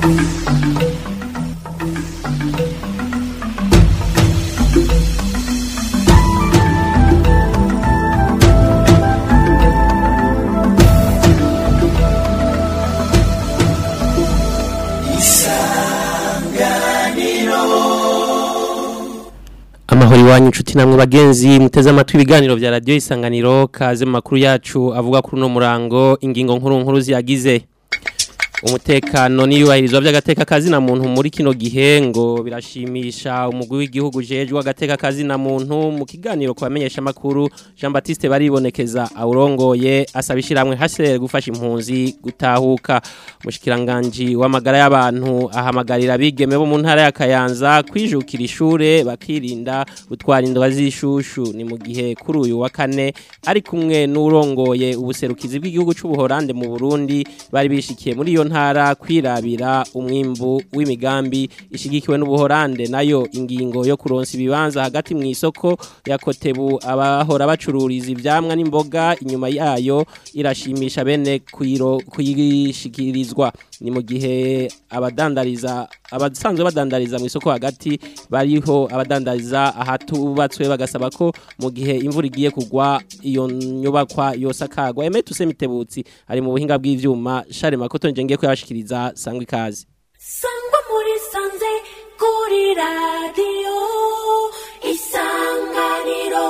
amahoro iwanyu inshuti namwe bagenzi muteze amatwi ibiganiro vya radio isanganiro kaze mu makuru yacu avuga kuri uno murango ingingo nkuru nkuru ziyagize umutekano n'iyubahirizwa by'agateka kazina muntu muri kino gihe ngo birashimisha umugwi w'igihugu jejwe agateka kazina muntu mu kiganiro kubamenyesha makuru Jean Baptiste baribonekeza awurongoye asaba ishiramwe hasere gufasha impunzi gutahuka mushikiranganje w'amagara y'abantu ahamagarira bigeme bo mu ntara ya Kayanza kwijukira ishure bakirinda gutwara indwa z'ishushu ni mu gihe kuri uyu wa kane ari kumwe n'urongoye ubuserukizi bw'igihugu c'ubuhorande mu Burundi bari bishikiye muri iyo ntara kwirabira umwimbu w'imigambi ishigikiwe n'ubuhorande nayo ingingo yo kuronsa ibibanza hagati mu isoko ya Kotebu abahora bacururiza ivyamwa n'imboga inyuma yayo irashimisha bene kuyiro kuyishikirizwa ni mu gihe abadandariza abasanzwe badandariza mu isoko hagati bariho abadandariza ahatubatswe bagasaba ko mu gihe imvura igiye kugwa iyo nyubakwa yosakagwa emetu semitebutsi ari mu buhinga bw'ivyuma share makoto nje ngiye kuyashikiriza sangwa ikazi sangwa muri sanze kuri radio isanganiro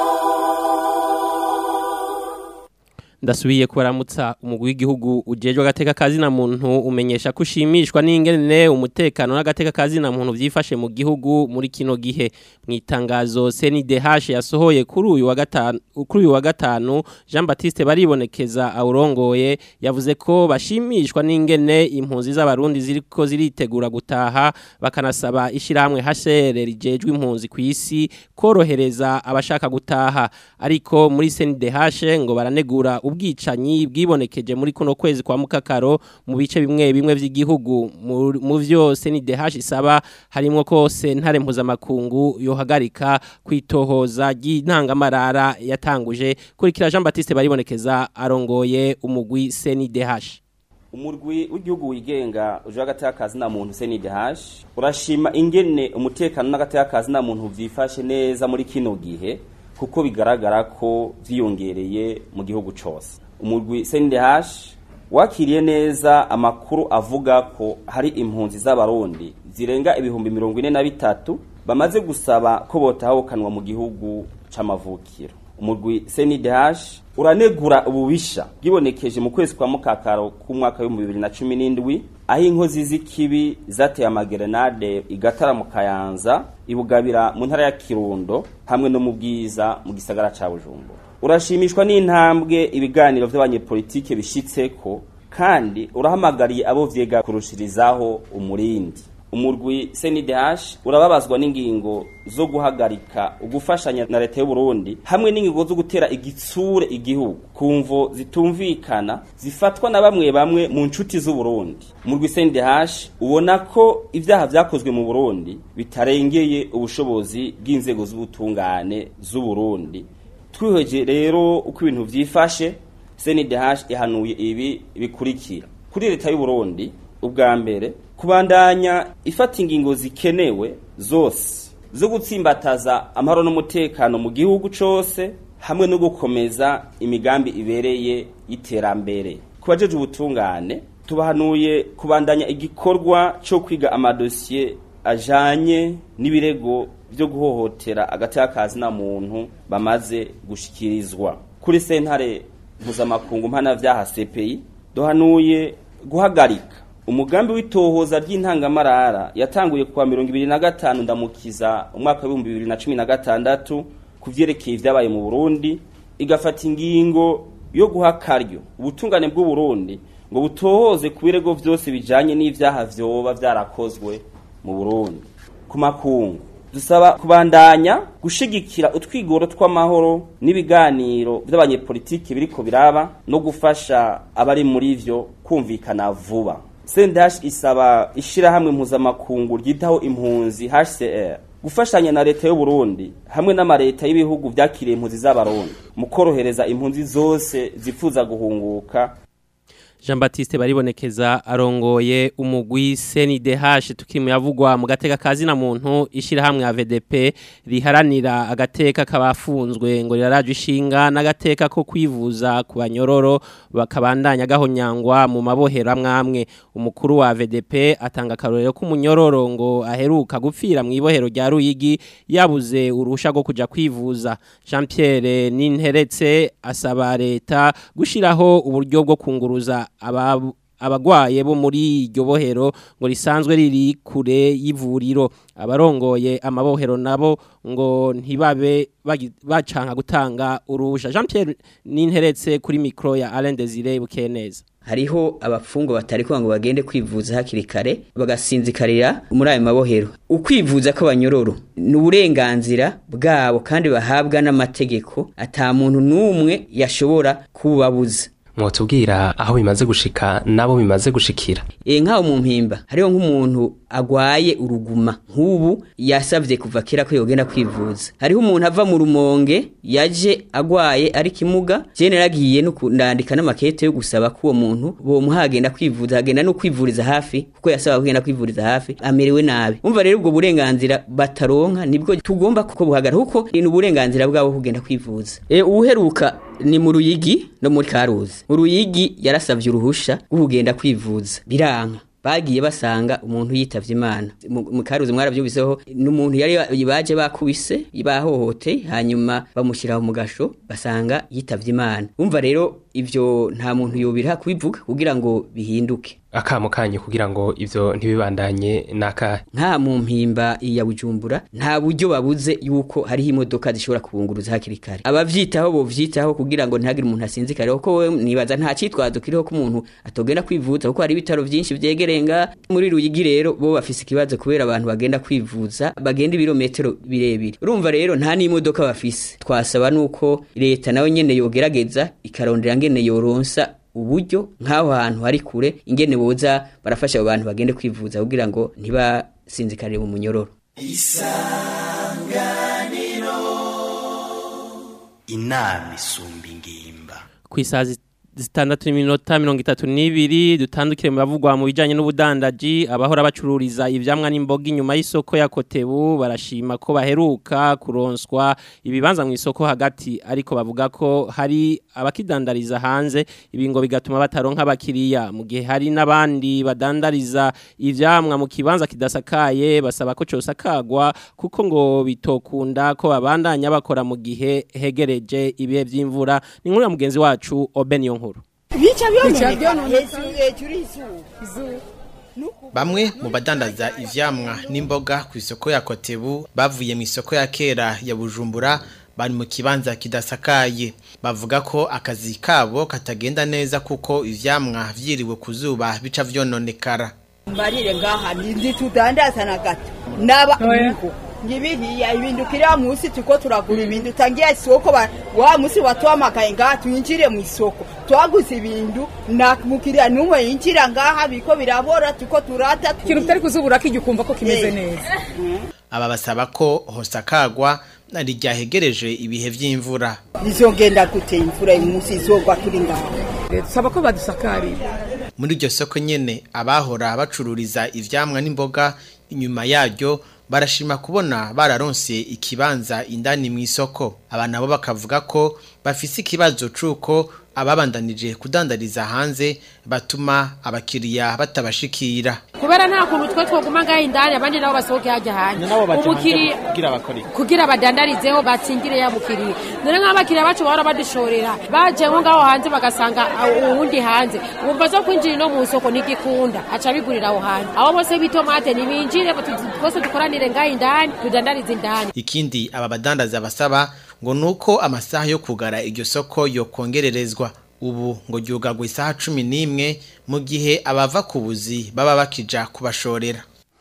ndasubiye kubaramutsa umugwi w'igihugu ujejwe agateka kazi na muntu umenyesha ko ushimishwa n'ingene umutekano n'agateka kazi na muntu vyifashe mu gihugu muri kino gihe mu itangazo CNDH yasohoye kuri uyu wa gatanu kuri uyu wa gatanu Jean Baptiste baribonekeza awurongoye yavuze ko bashimishwa n'ingene impunzi z'abarundi ziriko ziritegura gutaha bakanasaba ishiramwe HCR rijejwe impunzi ku isi korohereza abashaka gutaha ariko muri CNDH ngo baranegura ubwicanyi bwibonekeje muri kuno kwezi kwa mukakaro mu bice bimwe bimwe vy'igihugu mu vyose ni DH isaba harimo kose ntare mpuzamakungu yohagarika kwitohoza ry'intangamarara yatanguje kurikira Jean Baptiste baribonekeza arongoye umugwi CNDH umurwi w'igihugu wigenga uje agateka kazi na muntu CNDH urashima ingene umutekano n'agateka kazi na muntu vyifashe neza muri kino gihe kuko bigaragara ko vyiyongereye mu gihugu cose umurwi CNDH wakiriye neza amakuru avuga ko hari impunzi z'abarundi zirenga ibihumbi mirongo ine na bitatu bamaze gusaba ko botahukanwa mu gihugu c'amavukiro umurwi CNDH uranegura ububisha bwibonekeje mu kwezi kwa mukakaro k'umwaka w'ibihumbi bibiri na cumi n'indwi aho inkozi z'ikibi zateye amagerenade igatara mu kayanza ibugabira mu ntara ya kirundo hamwe no mu bwiza mu gisagara ca bujumbura urashimishwa n'intambwe ibiganiro vy'abanyepolitike bishitseko kandi urahamagariye abo vyega kurushirizaho umurindi umurwi CNDH urababazwa n'ingingo zo guhagarika ugufashanya na leta y'u Burundi hamwe n'ingingo zo gutera igitsure igihugu kumvo zitumvikana zifatwa na bamwe bamwe mu ncuti z'u Burundi umurwi CNDH ubona ko ivyaha vyakozwe mu Burundi bitarengeye ubushobozi bw'inzego z'ubutungane z'u Burundi twiheje rero uko ibintu vyifashe CNDH ihanuye ibi bikurikira kuri leta y'u Burundi ubwa mbere kubandanya ifata ingingo zikenewe zose zo gutsimbataza amahoro n'umutekano mu gihugu cose hamwe no gukomeza imigambi ibereye y'iterambere ku bajeje ubutungane tubahanuye kubandanya igikorwa cyo kwiga amadosiye ajanye n'ibirego byo guhohotera agateka kazi na muntu bamaze gushikirizwa kuri sentare mpuzamakungu mpanavyaha CPI duhanuye guhagarika umugambi w'itohoza ry'intangamarara yatanguye kuwa mirongo ibiri na gatanu ndamukiza umwaka w'ibihumbi bibiri na cumi na gatandatu ku vyerekeye ivyabaye mu burundi igafata ingingo yo guha akaryo ubutungane bw'u Burundi ngo butohoze ku birego vyose bijanye n'ivyaha vyoba vyarakozwe mu Burundi ku makungu dusaba kubandanya gushigikira utwigoro tw'amahoro n'ibiganiro vy'abanyepolitiki biriko biraba no gufasha abari muri vyo kumvikana vuba Sendash isaba ishirahamwe mpuzamakungu ryitaho impunzi HCR gufashanya na leta y'u Burundi hamwe n'amareta y'ibihugu vyakiriye impunzi z'abarundi mu korohereza impunzi zose zifuza guhunguka Jean Baptiste baribonekeza arongoye umugwi CNDH tukiri mu yavugwa mu gateka kazi na muntu ishira hamwe ya VDP riharanira agateka kabafunzwe ngo riraraje ishinga n'agateka ko kwivuza ku banyororo bakabandanya gahonyangwa mu mabohero amwamwe umukuru wa VDP atanga karorero ko umunyororo ngo aheruka gupfira mu ibohero rya Ruyigi yabuze urusha rwo kuja kwivuza Jean Pierre Ninteretse asaba leta gushiraho uburyo bwo kunguruza aba abagwaye bo muri iryo bohero ngo risanzwe riri kure y'ivuriro abarongoye amabohero nabo ngo ntibabe bagi- bacanka gutanga urusha Jean Pierre Ninteretse kuri micro ya Alain Desire Bukeneza hariho abapfungwa batari ngo bagende kwivuza hakiri kare bagasinzikarira muri ayo mabohero ukwivuza kw'abanyororo ni uburenganzira bwabo kandi bahabwa n'amategeko ata muntu n'umwe yashobora kubabuza mwotubwira aho bimaze gushika nabo bimaze gushikira e nk'aho mu mpimba hariho nk'umuntu agwaye uruguma nk'ubu yasavye kuva kera ko yogenda kwivuza hariho umuntu ava mu rumonge yaje agwaye ari kimuga je naragiye no kundandika n'amakete yo gusaba ko uwo muntu bomuha agenda kwivuza agenda no kwivuriza hafi kuko yasaba kugenda kwivuriza hafi amerewe nabi umva rero ubwo burenganzira bataronka nibwo tugomba kuko buhagara kuko ni uburenganzira bwabo kugenda kwivuza e uheruka ni mu ruyigi no muri karuzi mu ruyigi yarasavye uruhusha rwo kugenda kwivuza biranka bagiye basanga umuntu yitavye imana mu mu karuzi mwaravyumviseho n'umuntu yari baje bakubise bahohote hanyuma bamushyiraho mu gasho basanga yitavye imana umva rero ivyo nta muntu yobira kubivuga kugira ngo bihinduke akamo kanyu kugira ngo ivyo ntibibandanye nakahe nka mu mpimba ya bujumbura nta buryo babuze yuko hariho imodoka zishobora kubunguruza hakiri kare abavyitaho bovyitaho kugira ngo ntihagire umuntu asinzikare kuko we nibaza nta citwazo kiriho ko umuntu atogenda kwivuza kuko hari ibitaro vyinshi vyegerenga muri ruyigi rero bo bafise ikibazo kubera abantu bagenda kwivuza bagenda ibirometero birebire urumva rero nta n'imodoka bafise twasaba nuko leta nawe nyene yogerageza ikarondera ngene yoronsa uburyo nk'aho hantu hari kure ingene boza barafasha abo bantu bagende kwivuza kugira ngo ntibasinzikarire mu munyororo inama isumba ingimba ku isaha zi- zitandatu n'iminota mirongo itatu n'ibiri dutandukire mu bavugwa mu bijyanye n'ubudandaji abahora bacururiza ivyamwa n'imboga inyuma y'isoko ya kotebu barashima ko baheruka kuronswa ibibanza mu isoko hagati ariko bavuga ko hari abakidandariza hanze ibi ngo bigatuma bataronka abakiriya mu gihe hari n'abandi badandariza ivyamwa mu kibanza kidasakaye basaba ko cosakagwa kuko ngo bitokunda ko babandanya bakora mu gihe hegereje ibihe vy'imvura ni nkuru ya mugenzi wacu Oben Yonkuru bica byononekara hejuru hejuru y'izuba Bamwe mu badandaza ivyamwa n'imboga ku isoko ya Kotebu bavuye mu isoko ya kera ya Bujumbura bari mu kibanza kidasakaye bavuga ko akazi kabo katagenda neza kuko ivyamwa vyiriwe ku zuba bica vyononekara mbarire ngaha ndi tudandaza na gato naba nuko ngibiriya ibintu kiriya munsi tuko turagura ibintu tangiye isoko ba- wa munsi watuhamagaye ngaha twinjire mu isoko twaguze ibintu na mukiriya n'umwe yinjira ngaha biko birabora tuko turata ikintu utari kuzubura ko ukumva ko kimeze Eh. neza aba basaba ko hosakagwa nari ryahegereje ibihe vy'imvura izogenda gute imvura uyu munsi izogwa turi ngaha dusaba ko badusakarira muri iryo soko nyene abahora bacururiza ivyamwa n'imboga inyuma yaryo barashima kubona bararonse ikibanza indani mu isoko aba nabo bakavuga ko bafise ikibazo c'uko ababandanije kudandariza hanze batuma abakiriya batabashikira kubera nta kuntu twe twoguma ngaho indani abandi nabo basohoke hajya hanze umukiriya kugira bakore kugira badandarizeho batsingire ya mukiriya none nk'abakiriya bacu bahora badushorera baje nko ngaho hanze bagasanga aho- uwundi hanze wumva zo kwinjira ino mu isoko ntigikunda aca bigurira aho hanze abo bose b'itomate ntibinjire tu- twese dukoranire ngaho indani tudandarize indani ikindi aba badandaza basaba ngo nuko amasaha yo kugara iryo soko yokongererezwa ubu ngo ryugagwa isaha cumi n'imwe mu gihe abava ku buzi baba bakija kubashorera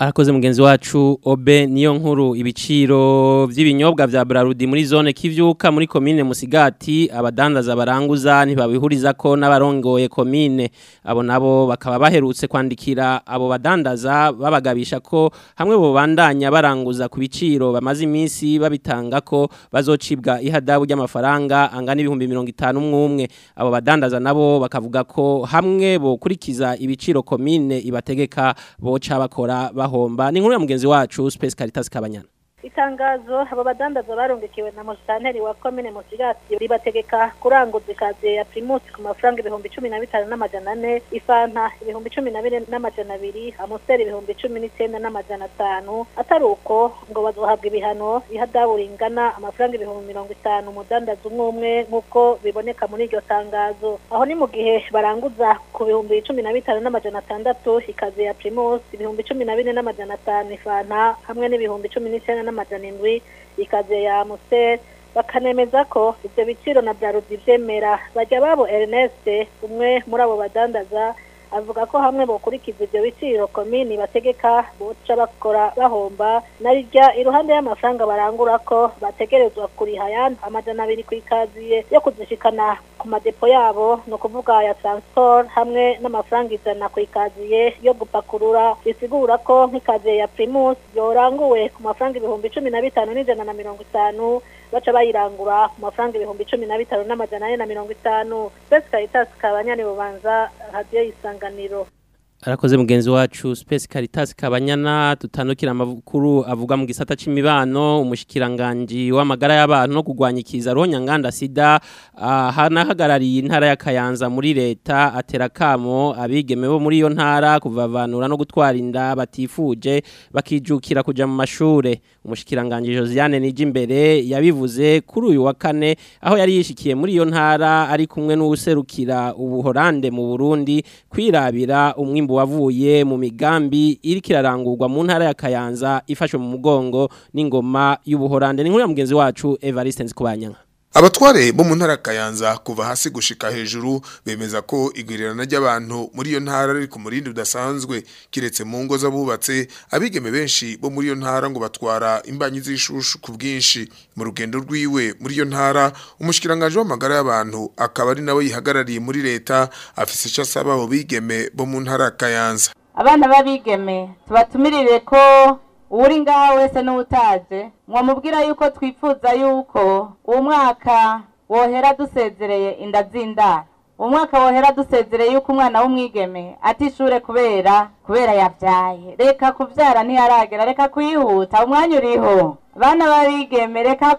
Arakoze mugenzi wacu Obe niyo nkuru ibiciro vy'ibinyobwa vya Brarudi muri zone kivyuka muri commune Musigati abadandaza baranguza ntibabihuriza ko n'abarongoye commune abo nabo bakaba baherutse kwandikira abo badandaza babagabisha ko hamwe bo bandanya baranguza ku biciro bamaze iminsi babitanga ko bazocibwa ihadabu ry'amafaranga angana ibihumbi 50 umwe abo badandaza nabo bakavuga ko hamwe bo kurikiza ibiciro commune ibategeka boca bakora bahomba ni nkuru ya mugenzi wacu Space Caritas Kabanyana itangazo abo badandaza barungikiwe na musitanteri wa komine musigati ribategeka kuranguza ikaziye ya primus ku mafaranga ibihumbi cumi na bitanu n'amajana ane ifanta ibihumbi cumi na bine n'amajana abiri amusiteri ibihumbi cumi n'icyenda n'amajana atanu atari uko ngo bazohabwa ibihano ihadabu ringana amafaranga ibihumbi mirongo itanu umudandaza umwe umwe nk'uko biboneka muri iryo tangazo aho ni mu gihe baranguza ku bihumbi cumi na bitanu n'amajana atandatu ikaziye ya primus ibihumbi cumi na bine n'amajana atanu ifanta hamwe n'ibihumbi cumi n'icyenda n'amajana indwi ikaze ya amusiteri bakanemeza ko ibyo biciro na bya rudi byemera bajya babo Ernest umwe muri abo badandaza avuga ko hamwe bokurikiza ibyo biciro komini bategeka boca bakora bahomba narijya iruhande y'amafaranga barangura ko bategerezwa kuriha yandi amajana abiri ku ikaziye yo kuzishikana ku madepo yabo ni ukuvuga ya transport hamwe n'amafaranga ijana ku ikaziye yo gupakurura bisigura ko nk'ikaziye ya primus yoranguwe ku mafaranga ibihumbi cumi na bitanu n'ijana na mirongo itanu baca bayirangura ku mafaranga ibihumbi cumi na bitanu n'amajana ane na mirongo itanu spesi caritas kabanyani bubanza radiyo y'isanganiro Arakoze mugenzi wacu Space Caritas Kabanyana tutanukira amakuru avuga mu gisata c'imibano umushikiranganje w'amagara y'abantu no kugwanya ikiza ronya nganda sida hanahagarariye intara ya Kayanza muri leta atera kamo abigeme bo muri iyo ntara kuvavanura no gutwara inda batifuje bakijukira kuja mu mashure umushikiranganje Josiane Nijimbere yabivuze kuri uyu wa kane aho yari yishikiye muri iyo ntara ari kumwe n'userukira ubuhorande mu Burundi kwirabira umwimbo wavuye mu migambi iri kirarangurwa mu ntara ya Kayanza ifashwe mu mugongo n'ingoma y'ubuhorande ni nkuru ya mugenzi wacu Evariste Nzikubanyanga Abatware bo mu ntara Kayanza kuva hasi gushika hejuru bemeza ko igwirirana ry'abantu muri iyo ntara riri ku murindi udasanzwe kiretse mu ngo z'abubatse abigeme benshi bo muri iyo ntara ngo batwara imbanyi z'ishushu ku bwinshi mu rugendo rwiwe muri iyo ntara umushikiranganje w'amagara y'abantu akaba ari nawe yihagarariye muri leta afise icyo asaba abo bigeme bo mu ntara Kayanza abana b'abigeme tubatumirire ko uri ngaho wese n'utaje mwamubwira yuko twifuza yuko uwo mwaka wohera dusezereye inda z'indaro uwo mwaka wohera dusezereye yuko umwana w'umwigeme atishure kubera kubera yabyaye reka kubyara ntiyaragera reka kwihuta umwanya uriho bana babigeme reka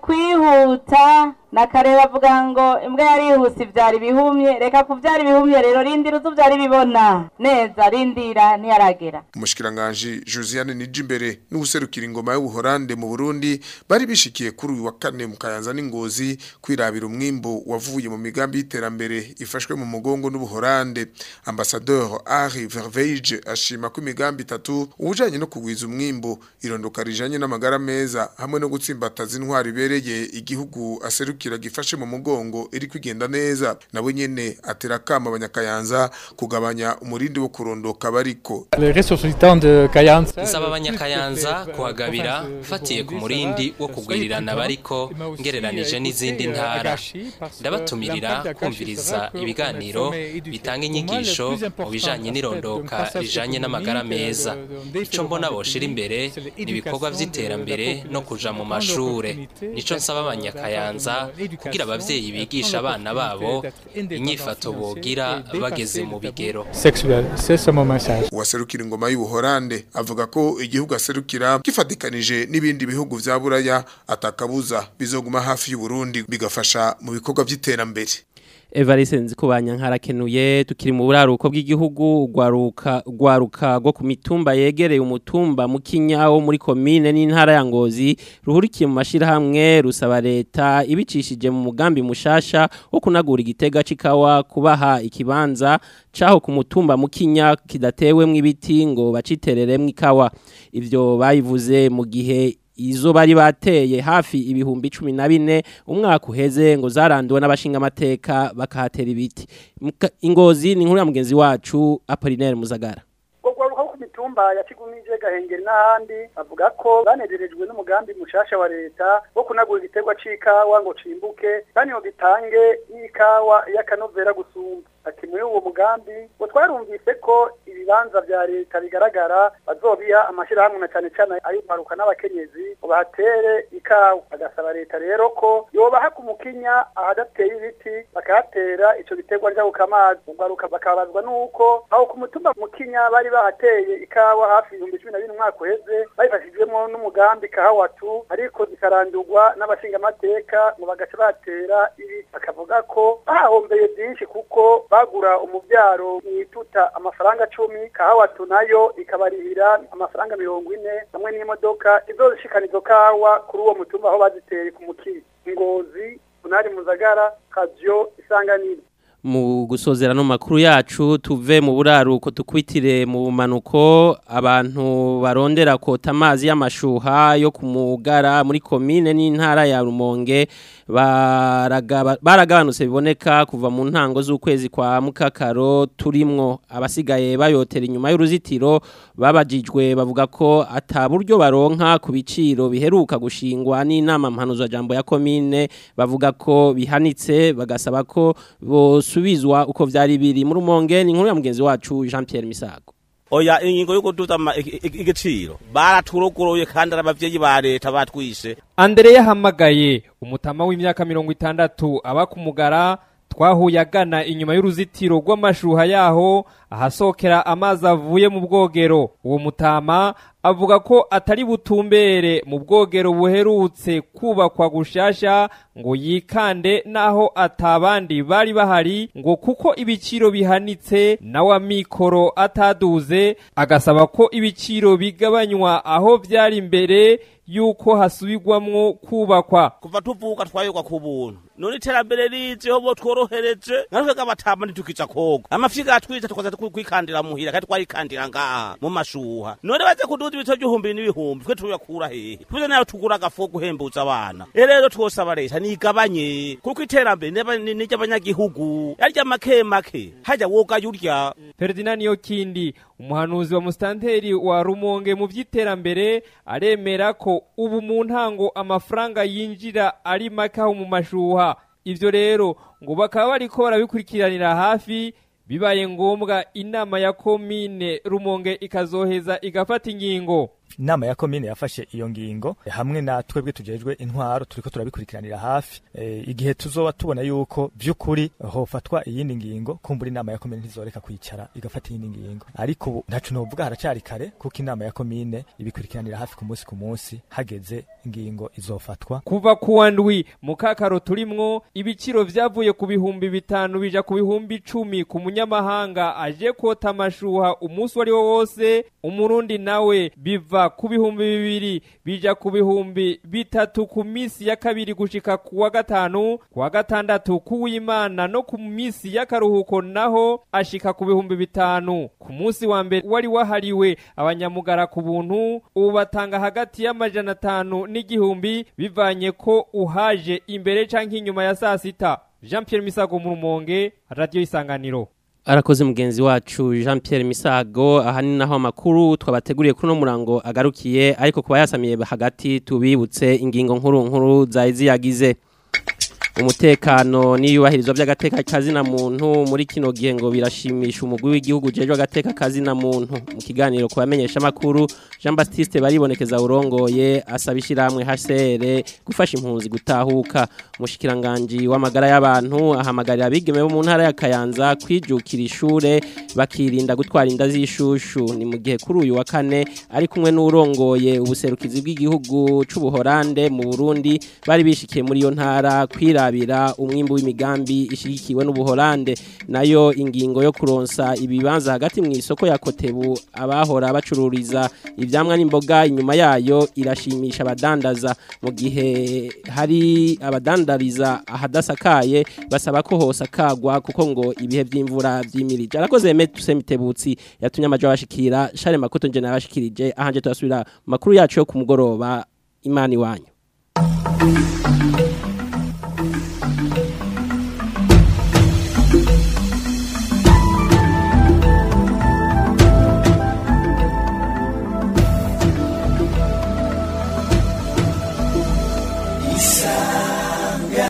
kwihuta nakareba avuga ngo imbwa yarihuse ibyara ibihumye reka kubyara ibihumye rero rindira uzubyara ibibona neza rindira ntiyaragera umushikiranganje Josiane Nijimbere n'ubuserukira ingoma y'ubuhorande mu Burundi bari bishikiye kuri uyu wa kane mu Kayanza n'ingozi kwirabira umwimbo wavuye mu migambi y'iterambere ifashwe mu mugongo n'ubuhorande ambassadeur Henri Verveige ashima ko imigambi itatu ubujanye no kugwiza umwimbo irondoka rijanye n'amagara meza hamwe no gutsimbataza intwari ibereye igihugu aserukira gifashe mu mugongo iri kwigenda neza nabo nyene atera kama abanyakayanza kugabanya umurindi wo kurondoka bariko nsaba abanyakayanza kuhagabira fatiye ku murindi wo kugwirirana bariko ngereranije n'izindi ntara ndabatumirira kumviriza ibiganiro bitanga inyigisho mu bijanye n'irondoka rijanye n'amagara meza ico mbona boshira imbere ni ibikorwa vy'iterambere no kuja mu mashure nico nsaba abanyakayanza kugira abavyeyi bigisha abana babo inyifato bogira bageze mu bigero uwaserukira ingoma y'ubuhorande avuga ko igihugu aserukira gifatikanije n'ibindi bihugu vya buraya atakabuza bizoguma hafi y'uburundi bigafasha mu bikorwa vy'iterambere Evariste nzikubanya nkarakenuye tukiri mu buraruko bw'igihugu gwaruka gwaruka go ku mitumba yegereye umutumba mu Kinyawo muri commune n'intara ya Ngozi ruhurikiye mu mashira hamwe rusaba leta ibicishije mu mugambi mushasha wo kunagura igitega cikawa kubaha ikibanza caho ku mutumba mu Kinya kidatewemwe ibiti ngo bacitereremwe ikawa ivyo bayivuze mu gihe izo bari bateye hafi ibihumbi cumi na bine umwaka uheze ngo zaranduwe n'abashinga amateka bakahatera ibiti ingozi ni inkuru ya mugenzi wacu Apollinaire Muzagara mitumba ya Kigumije Gahengeri n'ahandi bavuga ko banezerejwe n'umugambi mushasha wa leta wo kunagura igiterwa c'ikawa ngo cimbuke kandi ngo gitange n'ikawa y'akanovera gusumba ati muri uwo mugambi ngo twarumvise ko ibibanza vya leta bigaragara bazobiha amashirahamwe na cane cane ay'umparuka n'abakenyezi ngo bahatere ikawa agasaba leta rero ko yobaha ku mukinya ahadateye ibiti bakahatera ico giterwa njabuka amazi ugaruka bakabazwa nuko aho ku mutumba mukinya bari bahateye ikawa hafi ibihumbi cumi na bine umwaka uheze babifashijwemo n'umugambi kahawatu ariko zikarandurwa n'abashingamateka ngo bagaca batera ibiti bakavuga ko bahahombeye byinshi kuko bagura umubyaro mwituta amafaranga cumi kahawatu nayo ikabarihira amafaranga mirongo ine hamwe n'imodoka izozishikana izo kawa kuri uwo mutumba aho baziteye ku mukiri ngozi unari muzagara kavyo isanganiro mu gusozera no makuru yacu tuve mu buraruko tukwitire mu bumanuko abantu barondera kota amazi y'amashuha yo kumugara muri komine n'intara ya Rumonge baragabanutse biboneka kuva mu ntango z'ukwezi kwa mukakaro turimwo abasigaye bayotera inyuma y'uruzitiro babajijwe bavuga ko ataburyo baronka ku biciro biheruka gushingwa n'inama mpanuzo jambo ya komine bavuga ko bihanitse bagasaba ko bosubizwa uko vyari biri mu rumonge ni inkuru ya mugenzi wacu Jean Pierre Misago oya ingingo yo kuduza igiciro baraturogoroye kandi abavyeyi ba leta batwishe Andrea yahamagaye umutama w'imyaka mirongo itandatu aba kumugara twahuye agana inyuma y'uruzitiro rw'amashuha yaho ahasokera amazi avuye mu bwogero uwo mutama avuga ko atari butumbere mu bwogero buherutse kubakwa gushasha ngo yikande naho atabandi bari bahari ngo kuko ibiciro bihanitse nawe amikoro ataduze agasaba ko ibiciro bigabanywa aho byari imbere yuko hasubirwamwo kubakwa kuva tuvuka twayoga ku buntu none iterambere rijeho bo tworohereje natwe gabatama ntitukija koga amafyiga atwica tukaza kwikandira muhira kandi twarikandira ngaha mu mashuha none baze kuduza ibito by'ihumbi n'ibihumbi twe tuyakura hehe tuze nayo tugura agafu guhembuza abana rero twosaba leta nigabanye kuko iterambere n'iry'abanyagihugu yarya make make hajya woga yurya Ferdinand Yokindi umuhanuzi wa mustanteri wa Rumonge mu vy'iterambere aremera ko ubu mu ntango amafaranga yinjira ari make aho mu mashuha ivyo rero ngo bakaba bariko barabikurikiranira hafi bibaye ngombwa inama ya komine Rumonge ikazoheza igafata ingingo inama ya komine yafashe iyo ngingo hamwe na twebwe tujejwe intwaro turiko turabikurikiranira hafi e, igihe tuzoba tubona yuko vy'ukuri hofatwa iyindi ngingo kumbura inama ya komine ntizoreka kwicara igafata iyindi ngingo ariko ubu ntacu novuga haracari kare kuko inama ya komine ibikurikiranira hafi ku munsi ku munsi hageze ingingo izofatwa kuva kuwa ndwi mu kakaro turimwo ibiciro vyavuye ku bihumbi bitanu bija ku bihumbi icumi ku munyamahanga aje kota amashuha umunsi wari wo wose umurundi nawe biva ku bihumbi bibiri bija ku bihumbi bitatu ku misi ya kabiri gushika ku wa gatanu ku wa gatandatu kuw'imana no ku misi y'akaruhuko naho ashika ku bihumbi bitanu ku munsi wa mbere wari wahariwe abanyamugara ku buntu ubu batanga hagati y'amajana atanu n'igihumbi bivanye ko uhaje imbere canke inyuma ya saa sita Jean Pierre Misago mu Rumonge Radio Isanganiro arakoze mugenzi wacu Jean Pierre Misago aha ni naho amakuru twabateguriye kuri no murango agarukiye ariko kuba yasamiye hagati tubibutse ingingo nkuru nkuru zari ziyagize umutekano n'iyubahirizwa by'agateka kazina muntu muri kino gihe ngo birashimisha umugwi w'igihugu jejwe agateka kazina muntu mu kiganiro kubamenyesha makuru Jean Baptiste baribonekeza urongoye asaba ishiramwe HCR gufasha impunzi gutahuka mushikiranganje w'amagara y'abantu ahamagarira abigeme bo mu ntara ya Kayanza kwijukira ishure bakirinda gutwara inda z'ishushu ni mu gihe kuri uyu wa kane ari kumwe n'urongoye ubuserukizi bw'igihugu c'ubuhorande mu Burundi bari bishikiye muri iyo ntara kwira kwirabira umwimbu w'imigambi ishigikiwe n'ubuholande nayo ingingo yo kuronsa ibibanza hagati mu isoko ya Kotebu abahora bacururiza ivyamwa n'imboga inyuma yayo irashimisha abadandaza mu gihe hari abadandariza ahadasakaye basaba ko hosakagwa kuko ngo ibihe by'imvura vyimirije arakoze Metuse Mitebutsi yatumye amajo bashikira Share Makoto nje nabashikirije ahanje turasubira makuru yacu yo ku mugoroba imani wanyu